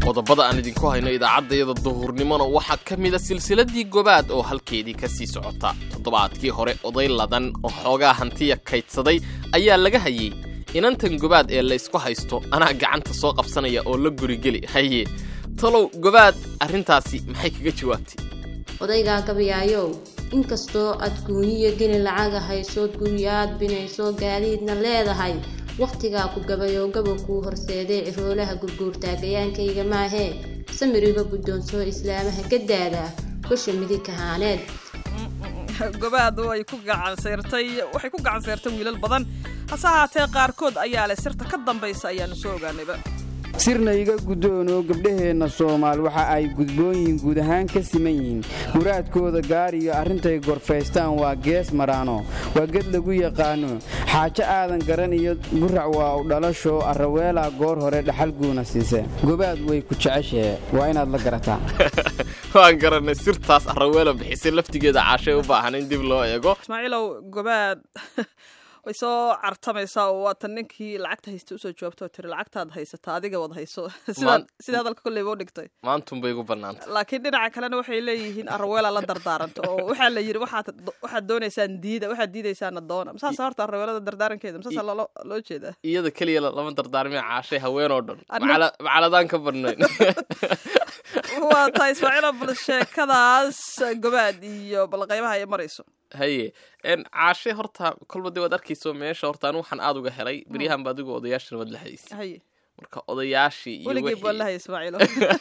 qodobada aan idinku hayno idaacaddayada duhurnimona waxaa ka mida silsiladii gobaad oo halkeedii ka sii socota toddobaadkii hore oday ladan oo xoogaa hantiya kaydsaday ayaa laga hayey inantan gobaad ee la ysku haysto anaa gacanta soo qabsanaya oo la gurigeli haye talow gobaad arrintaasi maxay kaga jawaabtay odaygaa gabayaayow inkastoo aad guuniyo geni lacaga haysood guryaad binayso gaadiidna leedahay wakhtigaa ku gabayoo gaba kuu horseedee ciroolaha gurguurtaa gayaankayga maahee samiriga guddoonsoo islaamaha gadaada gosha midig kahaaneed gobaad way ku gacanseyrtay waxay ku gacanseyrtay wiilal badan hase ahaatee qaarkood ayaa leh sirta ka dambaysa ayaanu soo ogaanayba sirna iga guddoonoo gabdhaheenna soomaal waxa ay gudboonyihiin guud ahaan ka siman yihiin muraadkooda gaariyo arrintay gorfaystaan waa gees maraano waa ged lagu yaqaano xaajo aadan garan iyo gurac waa u dhalashoo arraweelaa goor hore dhaxal guuna siise gobaad way ku jeceshee waa inaad la garataa waan garanay sirtaas arraweela bixisay laftigeeda caashay u baahan in dib loo eego ismaaciilow gobaad way soo cartamaysaa oo waatan ninkii lacagta haysta usoo jawaabta oo tiri lacagtaad haysata adiga wad hayso sida hadalka kolleyba u dhigtay maantunbay gu bannaantay laakiin dhinaca kalena waxay leeyihiin arraweela la dardaaranta oo waxaa la yidhi waxaad doonaysaan diida waxaad diidaysaana doona masaasa horta arraweelada dardaarankeeda masaasa loo jeedaa iyada keliya lama dardaarmay caashay haween oo dhan macaladaan ka badnayn waa tahay ismaaciilo bal sheekadaas gobaad iyo bal qaybaha ay marayso haye caashe horta kolba dee waad arkayso meesha horta anu waxaan aad uga helay beryahan ba adigu odayaashana waad la hadaysa haye marka odayaashii iyo weligeed waan la haya ismaaciilo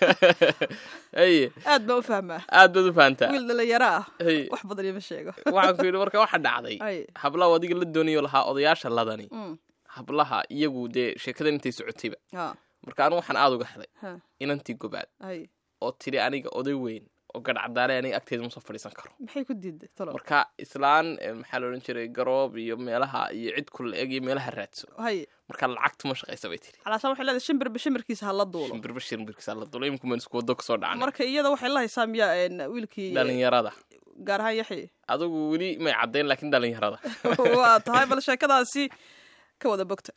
haye aad baa u fahmaa aad baad u fahantaa wiil dhalinyaro ah haye wax badan ima sheego waxaan ku yidhi marka waxa dhacday haye hablaha adiga la doonayo lahaa odayaasha ladani Mm. hablaha iyagu dee sheekadan intay socotayba ha marka anu waxaan aad uga helay ha inantii gobaad haye oo tidhi aniga oday weyn oo gadhcadaale aniga agteeda ma soo fadhiisan karo maxay ku diiday talo marka islaan eh, maxaa la odhan jiray garoob iyo meelaha iyo cid kula eg iyo meelaha raadso haye marka lacagtu ma shaqaysa bay tidhi calaashaan waxay leedahay shimbirba shimbirkiisa ha la duulo shimbirba shimbirkiisa la dulo iminku maan isku wado kasoo dhacnay marka iyada waxay la haysaa miyaa een, wiilkii dhalinyarada gaar ahaan yaxi adigu weli may caddayn laakiin dhalinyarada waa tahay bal sheekadaasi ka wada bogta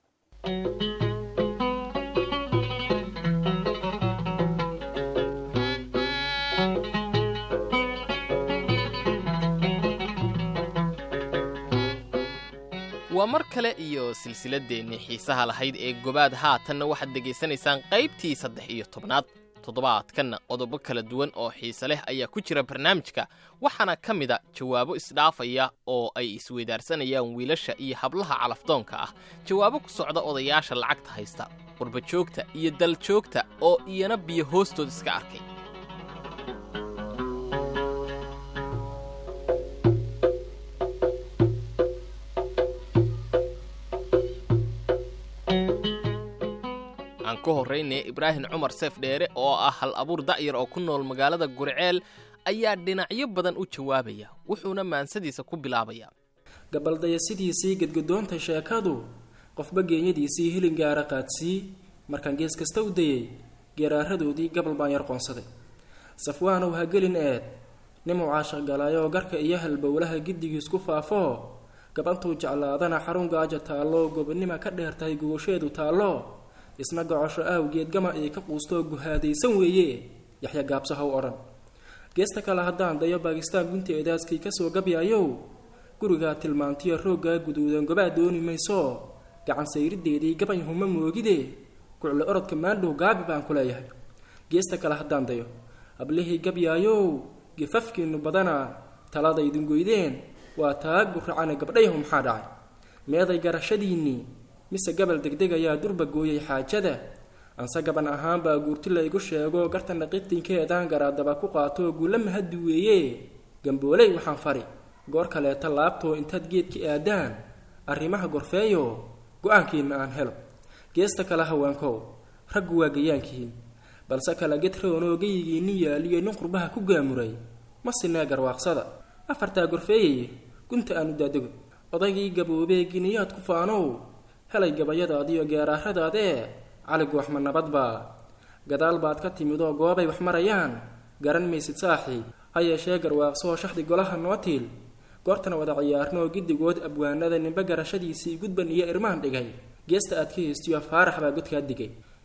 waa mar kale iyo silsiladeennii xiisaha lahayd ee gobaad haatanna waxaad dhegaysanaysaan qaybtii saddex iyo tobnaad toddobaadkanna qodobo kala duwan oo xiise leh ayaa ku jira barnaamijka waxaana ka mida jawaabo isdhaafaya oo ay isweydaarsanayaan wiilasha iyo hablaha calafdoonka ah jawaabo ku socda odayaasha lacagta haysta qurbajoogta iyo daljoogta oo iyana biyo hoostood iska arkay aan ku horraynaya ibraahim cumar seef dheere oo ah hal abuur da'yar oo ku nool magaalada gurceel ayaa dhinacyo badan u jawaabaya wuxuuna maansadiisa ku bilaabayaa gabaldayasidiisii gedgadoonta sheekadu qofba geenyadiisii hilin gaara qaadsii markaan gees kasta u dayey geeraaradoodii gabal baan yar qoonsaday safwaanow ha gelin eed nimuu caashaq galaayoo garka iyo halbowlaha giddigiis ku faafoo gabantuu jeclaadana xarun gaaja taallo gobonima ka dheer tahay gogosheedu taallo isna gocosho aawgeed gama ay ka quustoo guhaadaysan weeye yaxya gaabso haw odhan geesta kale haddaan dayo baakistaan gunteedaaskii kasoo gabyaayow gurigaa tilmaantiyo rooggaa guduudan gobaa dooni mayso gacan sayrideedii gabay huma moogide gucle orodka maandhow gaabi baan ku leeyahay geesta kale haddaan dayo hablihii gabyaayow gifafkiinnu badana taladaydin goydeen waa taa guracane gabdhayahu maxaa dhacay meeday garashadiinnii mise gabal degdegayaa durba gooyay xaajada anse gaban ahaan baa guurti laygu sheego garta naqitinkeedaan garaadaba ku qaatoo guula mahaddi weeye gambooley waxaan fari goor kaleeta laabtoo intaad geedka aadaan arrimaha gorfeeyo go-aankiinna aan helo geesta kale haweenkow raggu waa gayaankihiin balse kala gedroonoo geyigiinni yaaliyo nin qurbaha ku gaamuray ma sinee garwaaqsada afartaa gorfeeyaye gunta aanu daadego odaygii gaboobee giniyaad ku faanow helay gabayadaadiyo geeraaradaadee caligu waxma nabadbaa gadaal baad ka timid oo goobay wax marayaan garan maysid saaxiib ha yeeshee garwaaqsoo shaxdi golaha noo tiil goortana wada ciyaarnoo giddigood abwaanada ninba garashadiisii gudban iyo irmaan dhigay geesta aad ka heystiyo faarax baa godkaa digay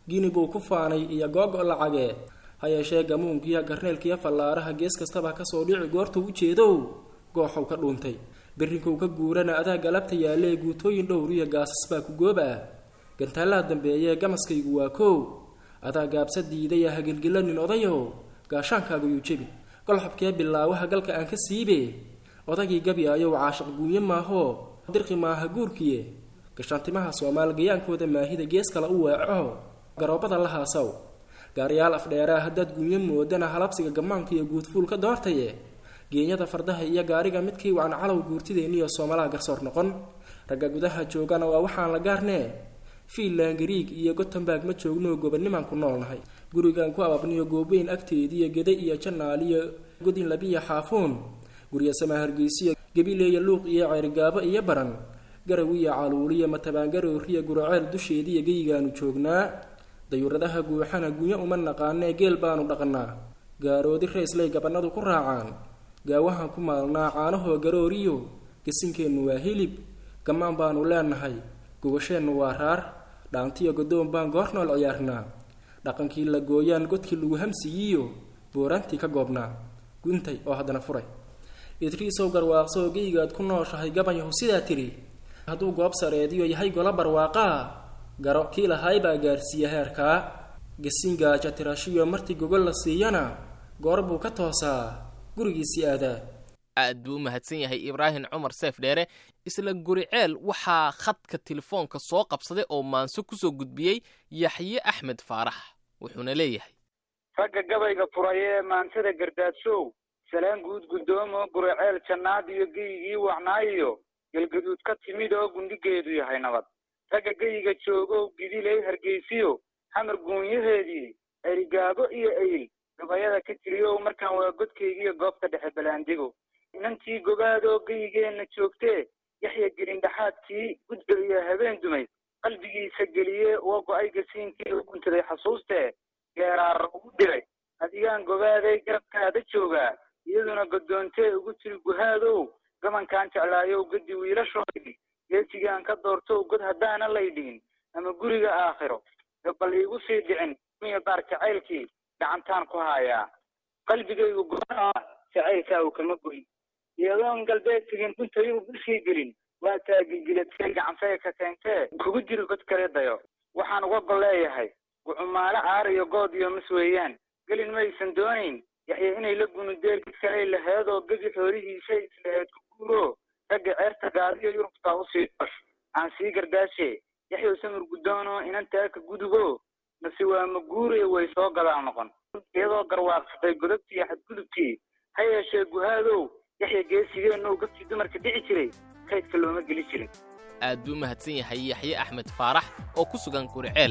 gini buu ku faanay iyo googo lacagee ha yeeshee gamuunkiiyo garneelkiiyo fallaaraha gees kastaba kasoo dhici goortuu u jeedow gooxow ka dhuuntay berrinkou ka guurana adaa galabta yaalee guutooyin dhowriyo gaasas baa ku gooba ah gantaalaha dambeeyee gamaskaygu waa koow adaa gaabsa diidaya hagilgilanin odayow gaashaankaaguyuu jebi golxabkee bilaawaha galka aan ka siibe odagii gabyaayow caashiq guunye maahoo dirqi maaha guurkiye gashaantimaha soomaal gayaankooda maahida gees kale u weeco garoobada la haasaw gaariyaal afdheeraa haddaad guunyo moodana halabsiga gammaanka iyo guudfuul ka doortaye geenyada fardaha iyo gaariga midkii wacan calow guurtideenniyo soomalaha garsoor noqon ragga gudaha joogana waa waxaan la gaarnee fiinland gariig iyo gotemburg ma joogno gobanimaan ku noolnahay gurigan ku ababniyo goobeyn agteediiyo geda iyo janaaliyo godin labiya xaafuun gurya samaa hargeysiyo gabileeya luuq iyo ceerigaabo iyo baran garawiya caluuliya matabaangarooriya guraceel dusheediiyo geyigaanu joognaa dayuuradaha guuxana gunyo uma naqaanee geel baanu dhaqnaa gaaroodi rayslay gabanadu ku raacaan gaawahan ku maalnaa caanahoo garooriyo gasinkeennu waa hilib gammaan baanu leenahay gogasheennu waa raar dhaantiyo godoon baan goornool ciyaarnaa dhaqankii la gooyaan godkii lagu hamsiyiyo booraantii ka goobnaa guntay oo haddana furay idriisow garwaaqsoo geygaad ku nooshahay gabanyahu sidaa tidhi hadduu goob sareediyo yahay gola barwaaqaa garo kii lahaay baa gaarsiiya heerkaa gasin gaaja tirashiyo martii gogol la siiyana goor buu ka toosaa gurigiisii aadaa aad buu u mahadsan yahay ibraahim cumar seef dheere isla guriceel waxaa khadka telefoonka soo qabsaday oo maanso kusoo gudbiyey yaxye axmed faarax wuxuuna leeyahay ragga gabayga furay ee maansada gardaadshow salaan guud guddoomo guriceel jannaad iyo geyigii wacnaayiyo galgaduud ka timid oo gundhigeedu yahay nabad ragga geyiga joogow gidiley hargeysiyo xamar guunyaheedii erigaabo iyo eyl gabayada ka tiriyow markaan waa godkaygiiyo goobta dhexe balaandigo inantii gobaadoo geyigeenna joogtee yaxya gelindhaxaadkii gudba iyo habeen dumay qalbigiisa geliye uga go-ay gasiinkii u guntaday xasuustee geeraara ugu dhigay adigaan gobaaday garabkaada joogaa iyaduna goddoontee ugu tiri guhaadow gabankaan jeclaayow gadi wiilashoodii geesigaan ka doortow god haddaana laydhihin ama guriga aakhiro gabal iigu sii dhicin miya baar jacaylkii gacantaan ku haayaa qalbigaygu goa jacaylkaagu kama goyn iyadoon galbeed tegin dhuntayuu bishii gelin waa taagilgiladkay gacansaya ka keentee kugu jiri god kale dayo waxaan uga gol leeyahay gucumaalo caar iyo good iyo mas weeyaan gelin maysan doonayn yaxya inay la gunudeel kalay laheedoo gedi xoolihiisay islaheed ku guuro ragga ceerta gaadiyo yurubtaa usii dosh aan sii gardaashe yaxyow samir guddoono inantaa ka gudubo mase waa maguure way soo gadaal noqon iyadoo garwaaqsatay godobtii xadgudubkii ha yeeshee guhaadow yaxya geesigeennou gabtii dumarka dhici jiray kaydka looma geli jirin aad buu u mahadsan yahay yaxye axmed faarax oo ku sugan guriceel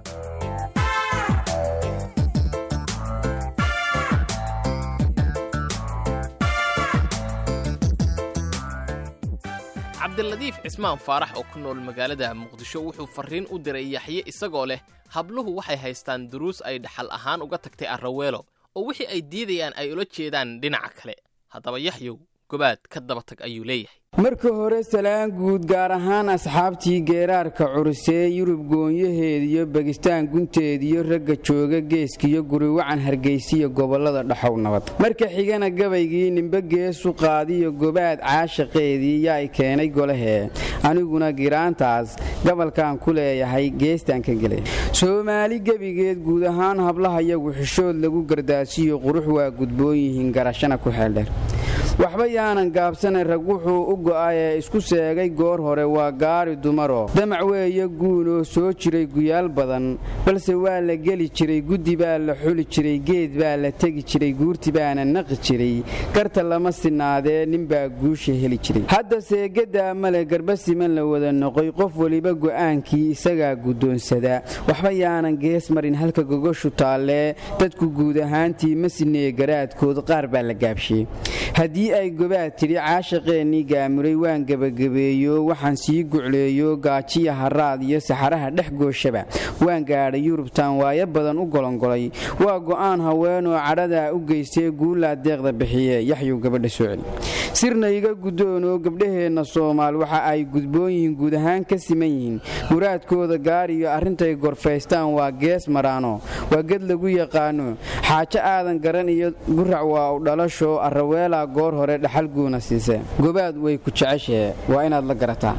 cabdiladiif cismaan faarax oo ku nool magaalada muqdisho wuxuu farriin u diray yaxye isagoo leh habluhu waxay haystaan duruus ay dhaxal ahaan uga tagtay arraweelo oo wixii ay diidayaan ay ula jeedaan dhinaca kale haddaba yaxyow gobaad ka daba tag ayuu leeyahay marka hore salaan guud gaar ahaan asxaabtii geeraarka curusee yurub goonyaheediyo bagistaan gunteediyo ragga jooga geeskiyo guriwacan hargeysiyo gobollada dhaxow nabad marka xigana gabaygii nimbe geesu qaadiyo gobaad caashaqeedii yaay keenay golahee aniguna giraantaas gabalkaan ku leeyahay geestaan ka gelay soomaali gebigeed guud ahaan hablahayagu xishood lagu gardaasiyo qurux waa gudboon yihiin garashana ku xeeldheer waxba yaanan gaabsanay rag wuxuu u go'ay ee isku seegay goor hore waa gaari dumaro damac weeye guunoo soo jiray guyaal badan balse waa la geli jiray guddi baa la xuli jiray geed baa la tegi jiray guurti baana naqi jiray garta lama sinaadee ninbaa guusha heli jiray hadda seegadaa male garba siman la wada noqoy qof weliba go'aankii isagaa guddoonsada waxba yaanan gees marin halka gogoshu taallee dadku guud ahaantii ma sineye garaadkood qaar baa la gaabshiyey haddii ay gobaad tidhi caashaqeennii gaamuray waan gebagabeeyo waxaan sii gucleeyo gaajiya haraad iyo saxaraha dhex gooshaba waan gaadhay yurubtaan waayo badan u golongolay waa go'aan haweenoo cadhadaa u geystee guulaa deeqda bixiye yaxyuu gabadha soo celi sirna iga guddoonoo gabdhaheenna soomaal waxa ay gudboon yihiin guud ahaan ka siman yihiin muraadkooda gaar iyo arrintay gorfaystaan waa gees maraano waa ged lagu yaqaano xaajo aadan garan iyo gurac waa u dhalasho arraweelaa goor hore dhaxal guuna siise gobaad way ku jeceshee waa inaad la garataa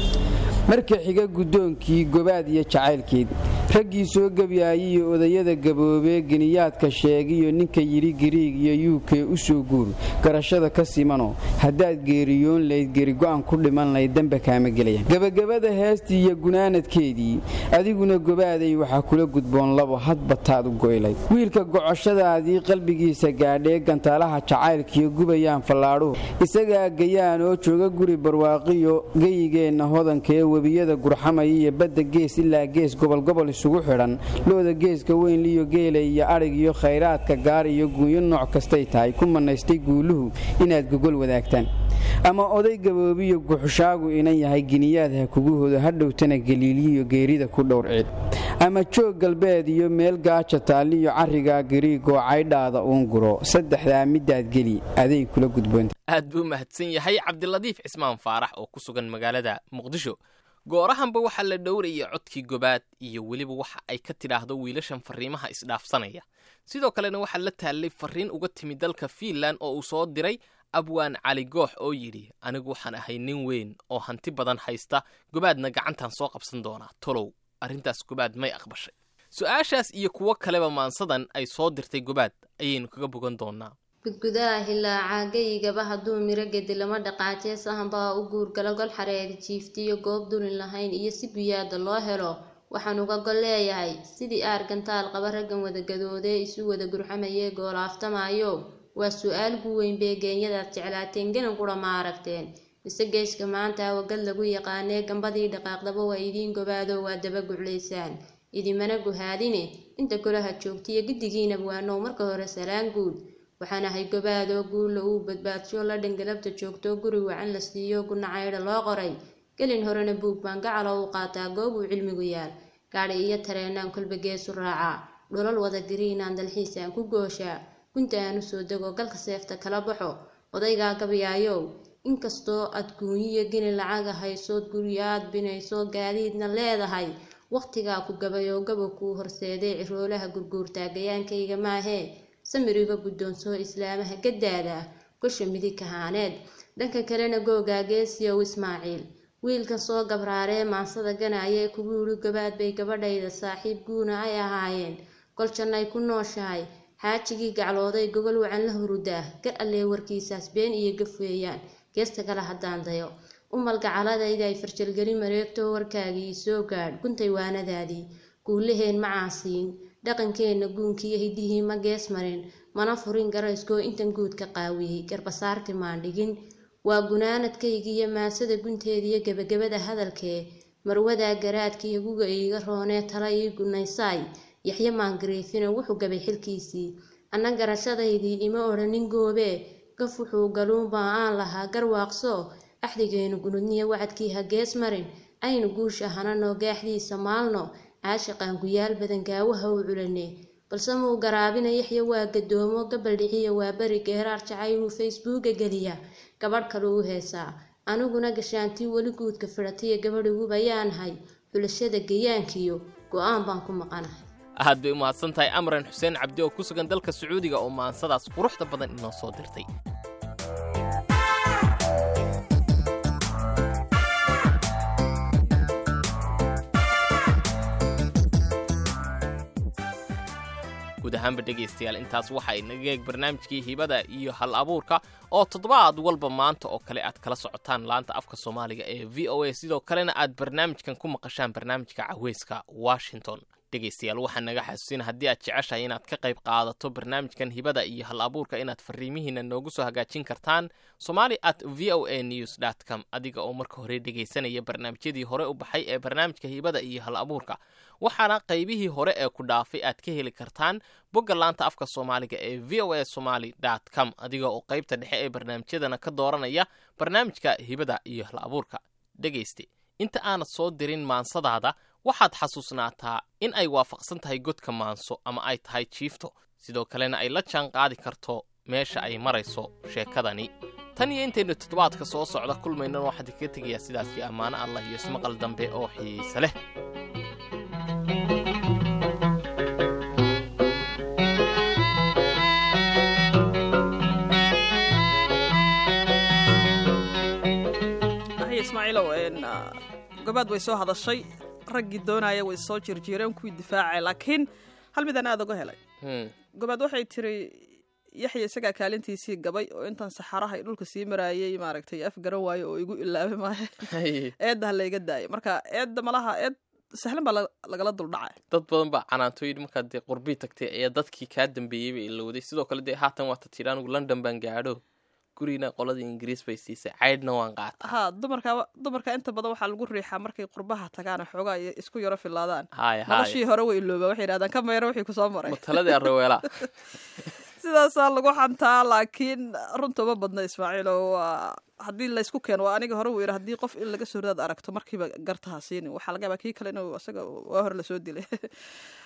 marka xiga guddoonkii gobaad iyo jacaylkeed raggii soo gebyaayay iyo odayada gaboobee geniyaadka sheegiyo ninka yidhi giriig iyo yuukee u soo guur garashada ka simano haddaad geeriyoon layd gerigo'an ku dhiman layd dembe kaama gelaya gebagabada heestii iyo gunaanadkeedii adiguna gobaaday waxaa kula gudboon labo hadba taad u goylayd wiilka gocoshadaadii qalbigiisa gaadhee gantaalaha jacaylkiyo gubayaan fallaadhuhu isagaa gayaan oo jooga guri barwaaqiyo geyigeenna hodankee webiyada gurxamaya iyo badda gees ilaa gees gobolgobol isugu xidhan looda geeska weyn liyo geela iyo adhig iyo khayraadka gaar iyo guunyo nooc kastay tahay ku manaystay guuluhu inaad gogol wadaagtaan ama oday gaboobiyo guxushaagu inan yahay giniyaad ha kugu hodo hadhowtana galiiliyo geerida ku dhowr ciid ama joog galbeed iyo meel gaaja taalliyo carrigaa gariigoo caydhaada uun guro saddexdaa midaad geli aday kula gudboonta aad buu mahadsan yahay cabdiladiif cismaan faarax oo ku sugan magaalada muqdisho goorahanba waxaa la dhowraya codkii gobaad iyo weliba waxa ay ka tidhaahdo wiilashan farriimaha isdhaafsanaya sidoo kalena waxaa la taallay farriin uga timi dalka fiinlan oo uu soo diray abwaan cali goox oo yidhi anigu waxaan ahay nin weyn oo hanti badan haysta gobaadna gacantan soo qabsan doonaa tolow arrintaas gobaad may aqbashay su-aashaas iyo kuwo kaleba maansadan ay soo dirtay gobaad ayaynu kaga bogan doonaa gudgudaha hilaacaa geyigaba hadduu miro gedi lama dhaqaajee sahanbaa u guurgalo gol xareedi jiiftiyo goob dulin lahayn iyo si guyaada loo helo waxaan uga gol leeyahay sidii aar gantaal qaba raggan wadagadoodee isu wada gurxamayee goolaaftamayo waa su-aal gu weyn bee geenyadaad jeclaateen genan qura ma aragteen mise geeska maanta wagad lagu yaqaanee gambadii dhaqaaqdaba waa idiin gobaado waa daba guclaysaan idimana guhaadine inta golaha joogtiyo giddigiinab waanow marka hore salaan guud waxaan ahay gobaadoo guulla uu badbaadsho la dhangalabta joogto guri wacan la siiyo gunacaydha loo qoray gelin horena buug baan gacalo u qaataa goob uu cilmigu yaal gaadhi iyo tareenaan kolba geesu raacaa dholol wada gariinaan dalxiisaan ku gooshaa gunta aan usoo dego galka seefta kala baxo odaygaa gabyaayow inkastoo aad guunyiyo gini lacaga haysood guryaad binayso gaadiidna leedahay wakhtigaa ku gabayoo gaba kuu horseedee ciroolaha gurguurtaa gayaankayga maahee samiriga guddoonsoo islaamaha gaddaada gosha midig kahaaneed dhanka kalena googaa geesiyow ismaaciil wiilkan soo gabraaree maansada ganaayee kugu yidhi gabaad bay gabadhayda saaxiib guuna ay ahaayeen goljannay ku nooshahay xaajigii gaclooday gogol wacan la hurudaa gar allee warkiisaas been iyo gaf weeyaan geesta kale haddaan dayo umalgacaladayda ay farjalgelin mareegto warkaagii soo gaadh guntay waanadaadii guulaheen ma caasiin dhaqankeenna guunkiiyo hidihii ma gees marin mana furin garayskoo intan guud ka qaawiyey garbasaarti maan dhigin waa gunaanadkaygiiyo maasada gunteediyo gebagabada hadalkee marwadaa garaadkiiyo guga iiga roonee tala ii gunaysaay yaxyo maangariifina wuxuu gabay xilkiisii anna garashadaydii ima odhanin goobee gaf wuxuu galuunbaa aan lahaa garwaaqso axdigeenu gunudniyo wacadkii ha gees marin aynu guusha hananoo gaaxdiisa maalno caashiqaan guyaal badan gaawaha u culane balse muu garaabina yaxya waa gadoomo gabal dhiciya waa beri geeraar jacayluu facebooka geliya gabadh kale u heesaa aniguna gashaantii weli guudka fidhatiya gabadhigubayaanahay xulashada gayaankiyo go-aan baan ku maqanahay aad bay u mahadsan tahay amran xuseen cabdi oo ku sugan dalka sacuudiga oo maansadaas quruxda badan inoo soo dirtay guud ahaanba dhegaystayaal intaas waxaa inaga eeg barnaamijkii hibada iyo hal abuurka oo toddobaad walba maanta oo kale aad kala socotaan laanta afka soomaaliga ee v o a sidoo kalena aad barnaamijkan ku maqashaan barnaamijka caweyska washington dhegaystayaal waxaa naga xasuusin haddii aad jeceshahay inaad ka qayb qaadato barnaamijkan hibada iyo hal abuurka inaad fariimihiina noogu soo hagaajin kartaan somali at v o a news dt com adiga oo marka hore dhegaysanaya barnaamijyadii hore u baxay ee barnaamijka hibada iyo hal abuurka waxaana qaybihii hore ee ku dhaafay aad ka heli kartaan bogga laanta afka soomaaliga ee v o a somaly dt com adiga oo qaybta dhexe ee barnaamijyadana ka dooranaya barnaamijka hibada iyo hal abuurka dhegayste inta aanad soo dirin maansadaada waxaad xasuusnaataa in ay waafaqsan tahay godka maanso ama ay tahay jiifto sidoo kalena ay la jaan qaadi karto meesha ay marayso sheekadani tan iyo intaynu toddobaadka soo socda kulmaynan waxaan kaga tegayaa sidaas iyo ammaano allah iyo ismaqal dambe oo xiise leh ismaaciilow gobaad way soo hadashay raggii doonaya way soo jirjiireen kuwii difaacay laakiin hal midaan aada uga helay gobaad waxay tiri yaxya isagaa kaalintiisii gabay oo intan saxaraha dhulka sii maraayay maaragtay af garan waayo oo igu ilaabay maayo eedda ha layga daayay marka eedda malaha eed sahlan baa lagala duldhacay dad badan baa canaantooyin markaad dee qurbii tagtay ayaa dadkii kaa dambeeyey bay ilowday sidoo kale dee haatan waata tidhi anigu london baan gaadho gurina qolada ingiriis bay siisay caydhna waan qaata ha dumarka dumarka inta badan waxaa lagu riixaa markay qurbaha tagaan xoogaa iyo isku yaro filaadaan haya noloshii hore way iloobaa waxay yidhahdaan ka meero wixii kusoo maray mataladii arraweelaa sidaasaa lagu xantaa laakiin runta uma badna ismaaciil oo waa haddii laysku keeno waa aniga hore wuu yidhi haddii qof in laga soo ridaad aragto markiiba gartaha siinin waxaa laga yaabaa kii kale inuu isaga waa hore lasoo dilay